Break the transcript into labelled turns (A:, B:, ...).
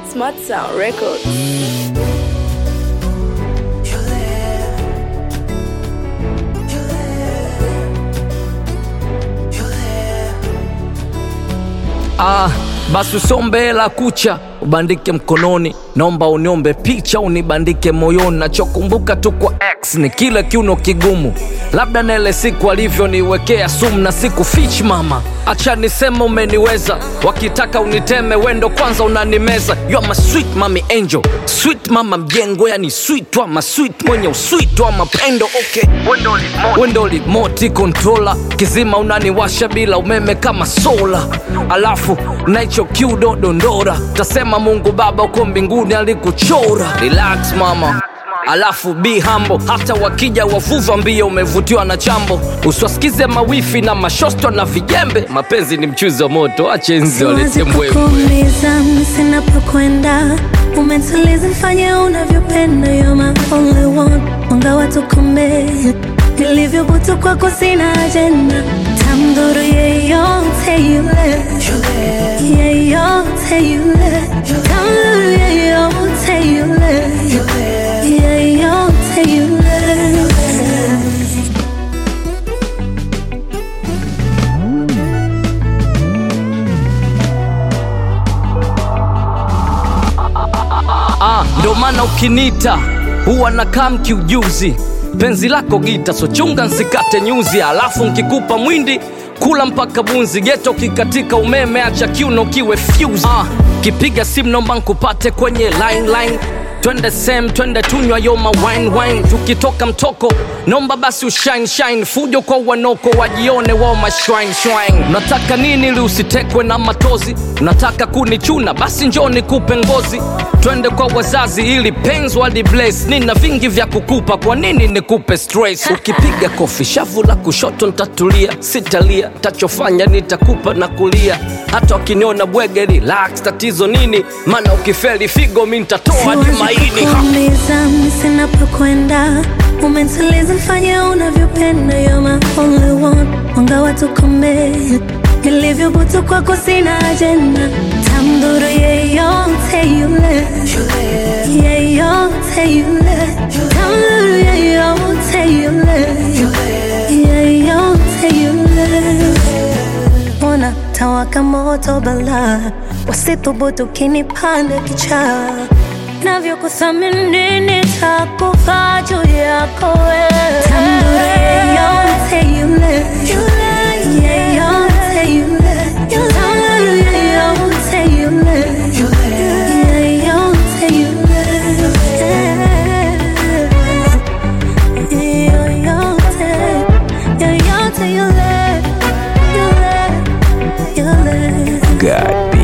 A: Smart Sound Records.
B: Ah, basi usombe hela kucha ubandike mkononi, naomba uniombe picha unibandike moyoni. Nachokumbuka tu kwa X ni kile kiuno kigumu, labda na ile siku alivyoniwekea sumu na siku fich mama, acha niseme umeniweza, wakitaka uniteme wendo kwanza unanimeza. You are my sweet mami angel, sweet mama mjengo, yani sweet ama sweet mwenye usweet wa mapendo. Okay, wendo limoti controller, kizima unaniwasha bila umeme kama sola, alafu naicho kiudo dondora, tasema Mungu Baba uko mbinguni alikuchora. Relax mama alafu be humble, hata wakija wavuva mbio, umevutiwa na chambo, usiwasikize mawifi na mashosto na vijembe. Mapenzi ni mchuzi wa moto, ache nzi walete
C: Siwezi
B: mbwembwe.
C: kukuumiza sinapokwenda, umetuliza mfanye unavyopenda, you're my only one, mwanga wa tukombe nilivyobutu kwako sina ajenda, tamdhuru yeyote yule, yeyote yule, tamdhuru yeyote yule, yeyote yule.
B: Ah, ndo maana ukinita huwa na kam kiujuzi, penzi lako gita, so chunga nsikate nyuzi, alafu nkikupa mwindi kula mpaka bunzi, geto kikatika umeme, acha kiuno kiwe fuse. Ah, kipiga simu nomba nkupate kwenye line line twende sem twende tunywa yoma wine wine tukitoka mtoko nomba basi ushine shine fujo kwa wanoko wajione wao mashwine shwine unataka nini ili usitekwe na matozi unataka kunichuna basi njoo nikupe ngozi twende kwa wazazi ili penzi wali bless nina vingi vya kukupa kwa nini nikupe stress ukipiga kofi shavu la kushoto ntatulia sitalia tachofanya nitakupa na kulia hata wakiniona bwege relax tatizo nini maana ukifeli figo mi ntatoa hadi maini Ha!
C: kuumiza sinapokwenda, umetuliza mfanye unavyopenda, you're my only one, mwanga wa tukombe nilivyobutu kwako sina ajenda, tamdhuru yeyote yule, yeyote yule, tamdhuru yeyote yule, yeyote yule ona tawaka moto bala wasithubutu kinipanda kichaa navyokuthamini nitakufa juu yako wewe. Tambure yeyote yule, yeyote yule, tambure yeyote yule, yeyote yule. Yoyote, yoyote yule, yule, yule.
B: God